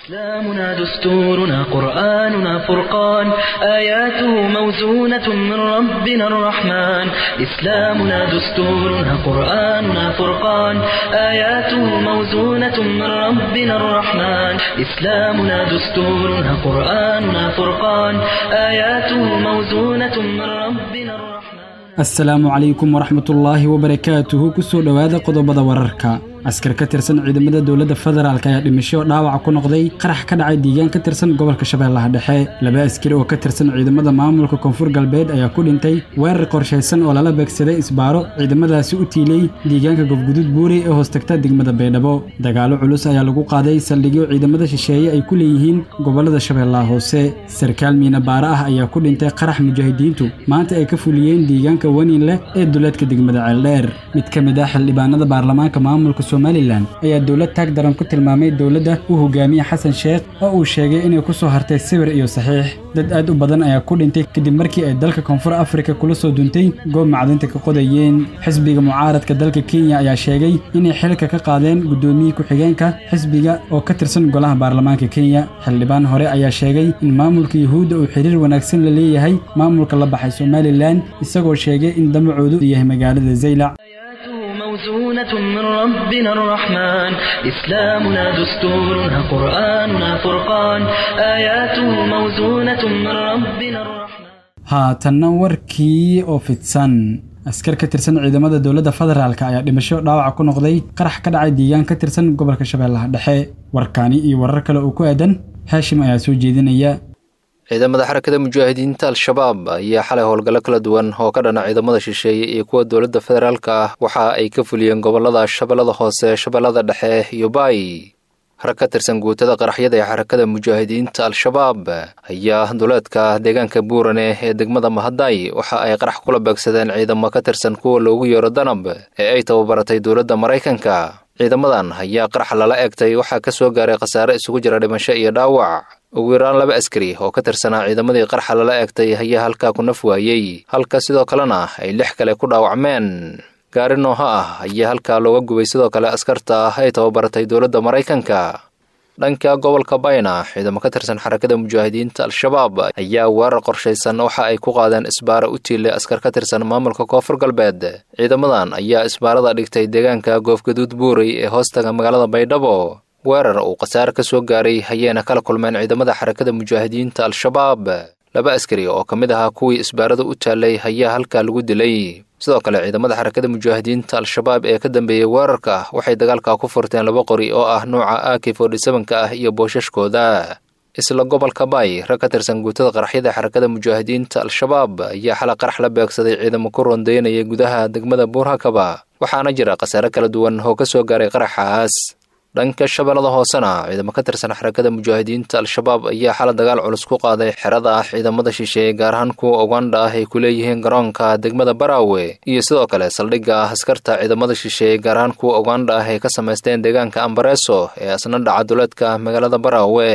إسلامنا دستورنا قرآننا فرقان آياته موزونة من ربنا الرحمن إسلامنا دستورنا قرآننا فرقان آياته موزونة من ربنا الرحمن إسلامنا دستورنا قرآننا فرقان آياته موزونة من ربنا الرحمن asalaamu calaykum waraxmatullaahi wabarakaatuhu kusoo dhowaada qodobada wararka askar ka tirsan ciidamada dowladda federaalk ayaa dhimasho dhaawaca ku noqday qarax ka dhacay diigaan ka tirsan gobolka shabeellaha dhexe laba askari oo ka tirsan ciidamada maamulka koonfur galbeed ayaa ku dhintay weerar qorshaysan oo lala beegsaday isbaaro ciidamadaasi u tiilay diigaanka gofgudud buuri ee hoostagta degmada baydhabo dagaalo culus ayaa lagu qaaday saldhigyo ciidamada shisheeye ay ku leeyihiin gobolada shabeellaha hoose sarkaal miina baara ah ayaa ku dhintay qarax mujaahidiintu maanta ay ka fuliyeen diigaanka wanin leh ee duleedka degmada ceeldheer mid ka mid ah xildhibaanada baarlamaanka maamulka somalilan ayaa dowlad taag daran ku tilmaamay dowladda u hogaamiye xasan sheekh oo uu sheegay inay ku soo hartay sawir iyo saxiix dad aad u badan ayaa ku dhintay kadib markii ay dalka koonfur afrika kula soo duntay goob macdinta ka qodayeen xisbiga mucaaradka dalka kenya ayaa sheegay inay xilka ka qaadeen guddoomiyii ku-xigeenka xisbiga oo ka tirsan golaha baarlamaanka kenya xildhibaan hore ayaa sheegay in maamulka yuhuudda uu xiriir wanaagsan la leeyahay maamulka la baxay somalilan isagoo sheegay in damacoodu yahay magaalada zaylac آياته موزونة من ربنا الرحمن إسلامنا دستورنا قرآننا فرقان آياته موزونة من ربنا الرحمن haatanna warkii oo fidsan askar ka tirsan ciidamada dowladda federaalk ayaa dhimasho dhaawaca ku noqday qarax ka dhacay diigaan ka tirsan gobolka shabeellaha dhexe warkaani iyo warar kale oo ku aadan haashim ayaa soo jeedinaya ciidamada xarakada mujaahidiinta al-shabaab ayaa xalay howlgallo kala duwan oo ka dhana ciidamada shisheeye iyo kuwa dowladda federaalka ah waxa ay ka fuliyeen gobolada shabeellada hoose shabeellada dhexe iyo baay rag ka tirsan guutada qaraxyada ee xarakada mujaahidiinta al-shabaab ayaa duleedka deegaanka buurane ee degmada mahaday waxa ay qarax kula beegsadeen ciidamo ka tirsan kuwa loogu yeero danab ee ay tababaratay dowladda maraykanka ciidamadan ayaa qarax lala eegtay waxaa ka soo gaaray khasaare isugu jira dhimasho iyo dhaawac ugu yaraan laba askari oo ka tirsanaa ciidamadii qarxa lala eegtay ayaa halkaa ku naf waayey halka sidoo kalena ay lix kale ku dhaawacmeen gaari nooha ah ayaa halkaa looga gubay sidoo kale askarta ah ay tababaratay dowladda maraykanka dhanka gobolka bayna ciidamo ka tirsan xarakada mujaahidiinta al-shabaab ayaa weerar qorshaysan waxa ay ku qaadeen isbaaro u tiilay askar ka tirsan maamulka koonfur galbeed ciidamadan ayaa isbaarada dhigtay deegaanka goofgaduud buurey ee hoostaga magaalada baydhabo weerar uu khasaare ka soo gaaray ayayna kala kulmeen ciidamada xarakada mujaahidiinta al-shabaab laba askari oo ka mid ahaa kuwii isbaarada u taallay ayaa halkaa lagu dilay sidoo kale ciidamada xarakada mujaahidiinta al-shabaab ee ka dambeeyey weerarka waxay dagaalka ku furteen laba qori oo ah nuuca aki forty-sevenka ah iyo boosashkooda isla gobolka baay rag ka tirsan guutada qaraxyada xarakada mujaahidiinta al-shabaab ayaa xala qarax la beegsaday ciidamo ku rondaynaya gudaha degmada buurhakaba waxaana jira khasaare kala duwan oo ka soo gaaray qaraxaas dhanka shabeellada hoosena ciidamo ka tirsan xarakada mujaahidiinta al-shabaab ayaa xala dagaal culus ku qaaday xerada ah ciidamada shisheeye gaar ahaan kuwa uganda ah ay ku leeyihiin garoonka degmada baraawe iyo sidoo kale saldhigga ah askarta ciidamada shisheeye gaar ahaan kuwa uganda ah ay ka samaysteen deegaanka ambareso ee asna dhaca duleedka magaalada baraawe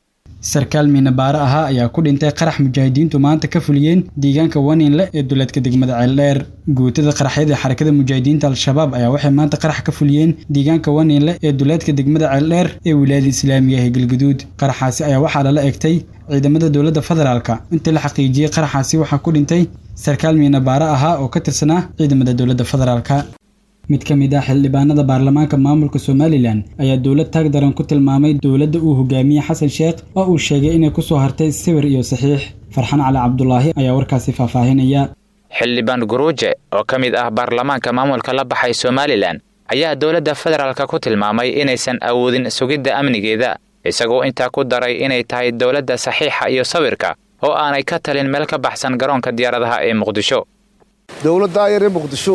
sarkaal miinabaare ahaa ayaa ku dhintay qarax mujaahidiintu maanta ka fuliyeen diigaanka waninle ee duleedka degmada ceeldheer guutada qaraxyada xarakada mujaahidiinta al-shabaab ayaa waxay maanta qarax ka fuliyeen diigaanka waninle ee duleedka degmada ceeldheer ee wilaayada islaamiga ee galgaduud qaraxaasi ayaa waxaa lala egtay ciidamada dowladda federaalka intii la xaqiijiyey qaraxaasi waxaa ku dhintay sarkaal miinabaare ahaa oo ka tirsanaa ciidamada dowladda federaalka mid ka mid ah xildhibaanada baarlamaanka maamulka somalilan ayaa dowlad taag daran ku tilmaamay dowladda uu hogaamiye xasan sheekh oo uu sheegay inay ku soo hartay sawir iyo saxiix farxan cali cabdulaahi ayaa warkaasi faahfaahinaya xildhibaan guruuje oo ka mid ah baarlamaanka maamulka la baxay somalilan ayaa dowladda federaalka ku tilmaamay inaysan awoodin sugidda amnigeeda isagoo intaa ku daray inay tahay dowladda saxiixa iyo sawirka oo aanay ka talin meel ka baxsan garoonka diyaaradaha ee muqdisho dowladdaa yar ee muqdisho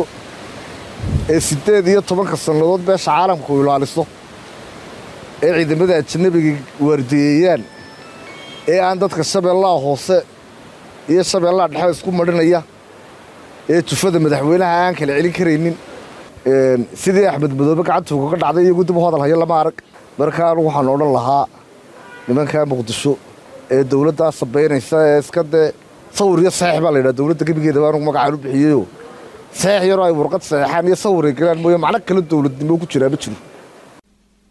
ee siddeed iyo tobanka sannadood beesha caalamku ilaaliso ee ciidamada ajanabiga waardiyeeyaan ee aan dadka shabeellaha hoose iyo shabeellaha dhexe isku madhinaya ee jufada madaxweynaha aan kala celin karaynin sidii axmed madoobe gacanta ugaga dhacday iyagu dib u hadal hayo lama arag markaan waxaan odhan lahaa nimankaa muqdisho ee dowladdaa sabaynaysa ee iska dee sawir iyo saxiix baa la yidhaha dowladda gebigeeda baan magacaan u bixiyeyo saxiix yaroo ay warqad saxiixaan iyo sawir ay galaan mooye macno kale dowladnimo ku jiraa ma jiro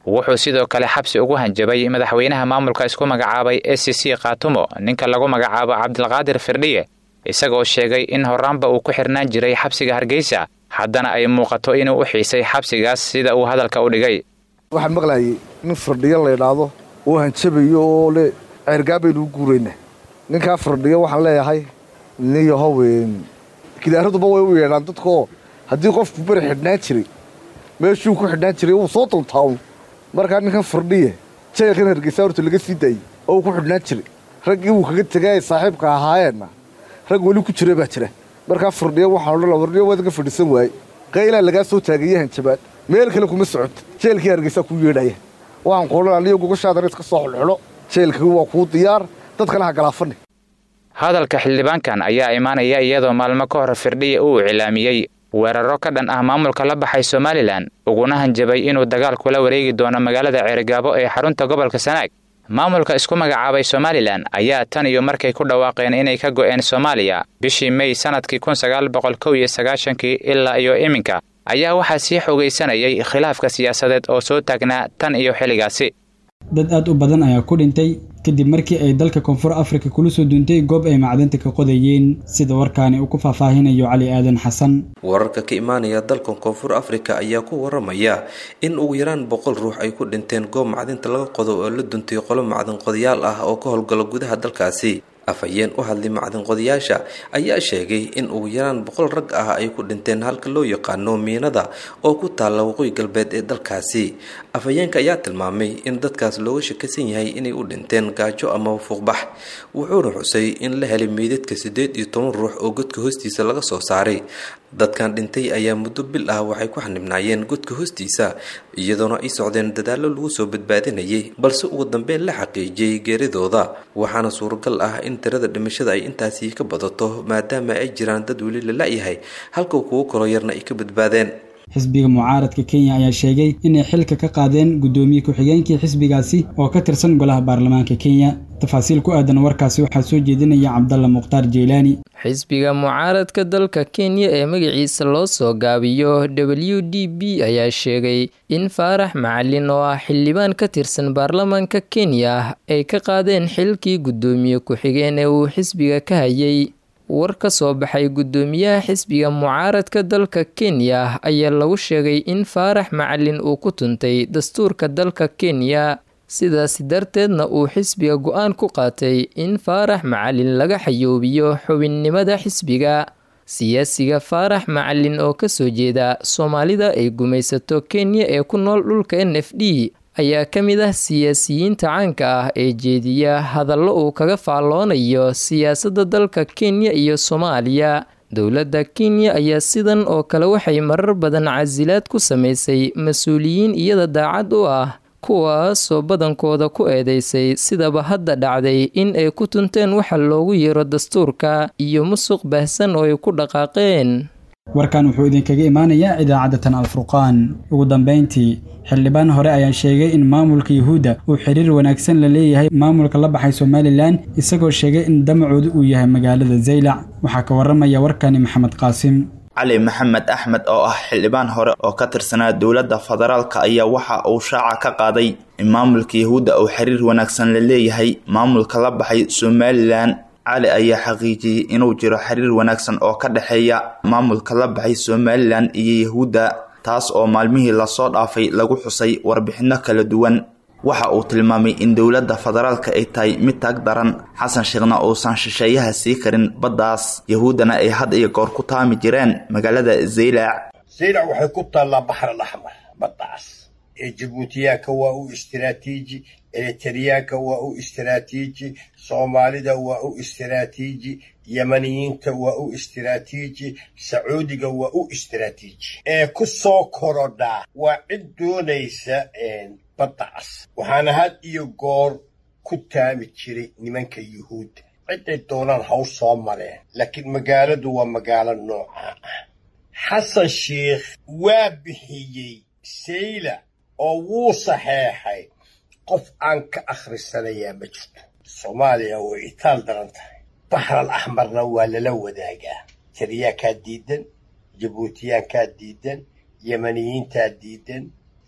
wuxuu sidoo kale xabsi ugu hanjabay madaxweynaha maamulka isku magacaabay e c c khaatumo ninka lagu magacaabo cabdilqaadir firdhiye isagoo sheegay in horaanba uu ku xirnaan jiray xabsiga hargeysa haddana ay muuqato inuu u xiisay xabsigaas sida uu hadalka u dhigay waxaan maqlayay nin firdhiyo laydhaahdo oo hanjabayo oo le ceergaabaynu u guuraynaa ninkaa firdhiyo waxaan leeyahay niyahow gidaaraduba way u yeedhaan dadkaoo haddii qofku beri xidhnaan jiray meeshuu ku xidhnaan jiray wuu soo dultaawn markaa ninkan firdhiye jeelkan hargeysa horta laga sii daayey oo uu ku xidhnaan jiray raggii wuu kaga tegay ay saaxiibka ahaayeenna rag weli ku jira baa jira markaa firdhiyo waxaan odhan firdhiyo waad ka fadhiisan waaye qaylaa lagaa soo taagaya hanjabaad meel kale kuma socoto jeelkii hargeysaa kuu yeedhaya waxaan ku odhan aniyo gogoshaadana iska soo xulxulo jeelkii waa kuu diyaar dadkana ha galaafani hadalka xildhibaankan ayaa imaanaya iyadoo maalmo ka hor firdhiya uu iclaamiyey weeraro ka dhan ah maamulka la baxay somalilan uguna hanjabay inuu dagaal kula wareegi doono magaalada ceerigaabo ee xarunta gobolka sanaag maamulka isku magacaabay somalilan ayaa tan iyo markay ku dhawaaqeen inay ka go'een soomaaliya bishii mey sannadkii kun sagaal boqol kow iyo sagaashankii ilaa iyo iminka ayaa waxaa sii xoogaysanayay khilaafka siyaasadeed oo soo taagnaa tan iyo xilligaasi dad aad u badan ayaa ku dhintay kadib markii ay dalka koonfur afrika kula soo duuntay goob ay macdanta ka qodayeen sida warkaani uu ku faahfaahinayo cali aadan xasan wararka ka imaanaya dalkan koonfur afrika ayaa ku waramaya in ugu yaraan boqol ruux ay ku dhinteen goob macdinta laga qodo oo la duntay qolo macdin qodayaal ah oo ka howlgalo gudaha dalkaasi afhayeen u hadlay macdin qodayaasha ayaa sheegay in ugu yaraan boqol rag ah ay ku dhinteen halka loo yaqaano miinada oo ku taalla waqooyi galbeed ee dalkaasi afhayeenka ayaa tilmaamay in dadkaas looga shakisan yahay inay u dhinteen gaajo ama fuuqbax wuxuuna xusay in la helay meydadka siddeed iyo toban ruux oo godka hoostiisa laga soo saaray dadkan dhintay ayaa muddo bil ah waxay ku xanibnaayeen godka hoostiisa iyadoona ay socdeen dadaallo lagu soo badbaadinayay balse ugu dambeyn la xaqiijiyey geeridooda waxaana suuragal ah in tirada dhimashada ay intaasi ka badato maadaama ay jiraan dad weli la la-yahay halka kuwo kaloo yarna ay ka badbaadeen xisbiga mucaaradka kenya ayaa sheegay inay xilka ka qaadeen guddoomiye ku-xigeenkii xisbigaasi oo ka tirsan golaha baarlamaanka kenya tafaasiil ku aadan warkaasi waxaa soo jeedinaya cabdalla mukhtaar jeylaani xisbiga mucaaradka dalka kenya ee magaciisa loo soo gaabiyo w d b ayaa sheegay in faarax macalin oo ah xildhibaan ka tirsan baarlamaanka kenya ay ka qaadeen xilkii guddoomiye ku-xigeen ee uu xisbiga ka hayay war ka soo baxay guddoomiyaha xisbiga mucaaradka dalka kenya ayaa lagu sheegay in faarax macalin uu ku tuntay dastuurka dalka kenya sidaasi darteedna uu xisbiga go-aan ku qaatay in faarax macalin laga xayoobiyo xubinnimada xisbiga siyaasiga faarax macalin oo kasoo jeeda soomaalida ay gumaysato kenya ee ku nool dhulka n f d ayaa ka mid ah siyaasiyiinta caanka ah ee jeediya hadallo uu kaga faalloonayo siyaasadda dalka kenya iyo soomaaliya dowladda kenya ayaa sidan oo kale waxay marar badan casilaad ku samaysay mas-uuliyiin iyada daacad u ah kuwaasoo badankooda ku eedeysay sidaba hadda dhacday in ay ku tunteen waxa loogu yeero dastuurka iyo musuq baahsan oo ay ku dhaqaaqeen warkan wuxuu idinkaga imaanayaa idaacadda tan alfurqaan ugu dambayntii xildhibaan hore ayaa sheegay in maamulka yuhuudda uu xiriir wanaagsan la leeyahay maamulka la baxay somalilan isagoo sheegay in damacoodu uu yahay magaalada zaylac waxaa ka waramaya warkani maxamed qaasim cali maxamed axmed oo ah xildhibaan hore oo ka tirsanaa dowladda federaalka ayaa waxa uu shaaca ka qaaday in maamulka yuhuudda uu xiriir wanaagsan la leeyahay maamulka la baxay somalilan cali ayaa xaqiijiyey inuu jiro xiriir wanaagsan oo ka dhexeeya maamulka la baxay somalilan iyo yahuudda taas oo maalmihii lasoo dhaafay lagu xusay warbixino kala duwan waxa uu tilmaamay in dowladda federaalka ay tahay mid taag daran xasan sheekhna uusan shisheeyaha sii karin baddaas yahuuddana ay had iyo goor ku taami jireen magaalada zaylac zaylac waxay ku taallaa baxar alaxmar baddaas ee jabuutiyaanka waa u istiraatiiji eritriyaanka waa u istiraatiiji soomaalida waa u istiraatiiji yamaniyiinta waa u istiraatiiji sacuudiga waa u istiraatiiji ee ku soo korodhaa waa cid doonaysa baddaas waxaana had iyo goor ku taami jiray nimanka yuhuudda ciday doonaan haw soo mareen laakiin magaaladu waa magaalo noocaa ah xasan sheikh waa bixiyey sayla oo wuu saxeexay qof aan ka akhrisanayaa ma jirto soomaaliya way itaal daran tahay baxral axmarna waa lala wadaagaa tiriyaankaa diidan jabuutiyaankaa diidan yamaniyiintaa diidan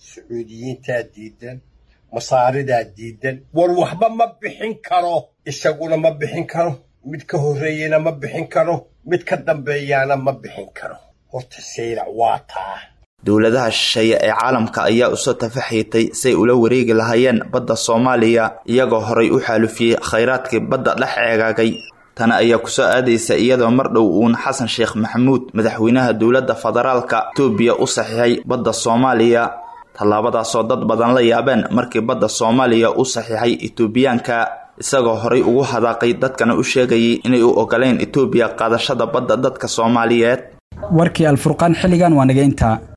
sacuudiyiintaa diidan masaaridaa diidan war waxba ma bixin karo isaguna ma bixin karo mid ka horreeyena ma bixin karo mid ka dambeeyaana ma bixin karo horta saylac waa taa dowladaha shisheeye ee caalamka ayaa usoo tafaxiitay say ula wareegi lahaayeen badda soomaaliya iyagoo horay u xaalufiyey khayraadkii badda dhex eegaagay tani ayaa kusoo aadaysa iyadoo mar dhow uun xasan sheekh maxamuud madaxweynaha dowladda federaalka etoobiya u saxiixay badda soomaaliya tallaabadaasoo dad badan la yaabeen markii badda soomaaliya u saxiixay etoobiyaanka isagoo horay ugu hadaaqay dadkana u sheegayay inay u ogoleen etoobiya qaadashada badda dadka soomaaliyeed warkii alfurqaan xilligan waa naga intaa